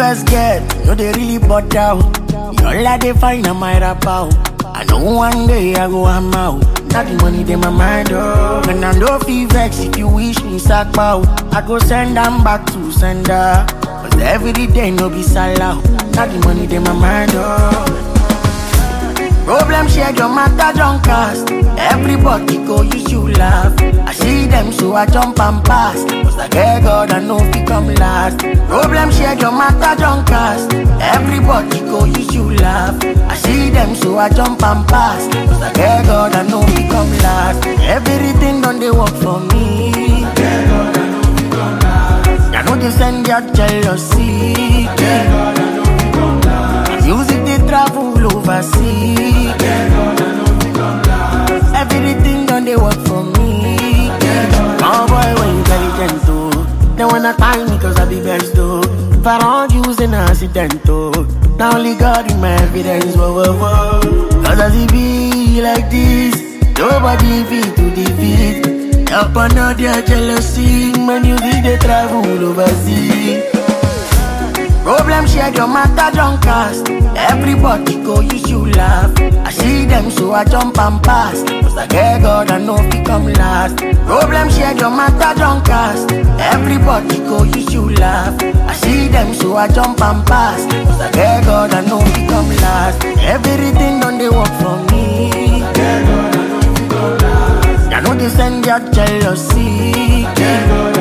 first get, no they really bought out. All I they find on my rap out. I know one day I go I'm out. Not the money they my mind oh. And I know feel vex if you wish me sack out. I go send them back to sender. Cause every day no be salad. Not the money they my mind oh. Problem share your matter don't cast. Everybody go use you laugh. I see them so I jump and pass. Cause I get God I know fi come last. Problem share your matter don't cast. Everybody go use you laugh. I see them so I jump and pass. Cause I get God I know fi come last. Everything done they work for me. I know they send your jealousy. Music they travel overseas. Everything done they work for me. Oh boy, when you intelligent too. They wanna tie me cause I be best though. If I don't use an accident though. Now only God in my evidence, whoa, whoa, whoa. Cause as it be like this, nobody beat to defeat. Up under their jealousy, man, you think they travel overseas. Problem share your matter don't cast. Everybody go use you laugh. I see them so I jump and pass. Cause I get God I know fi come last. Problem share your matter don't cast. Everybody go use you laugh. I see them so I jump and pass. Cause I get God I know fi come last. Everything done they work for me. I know they send your jealousy.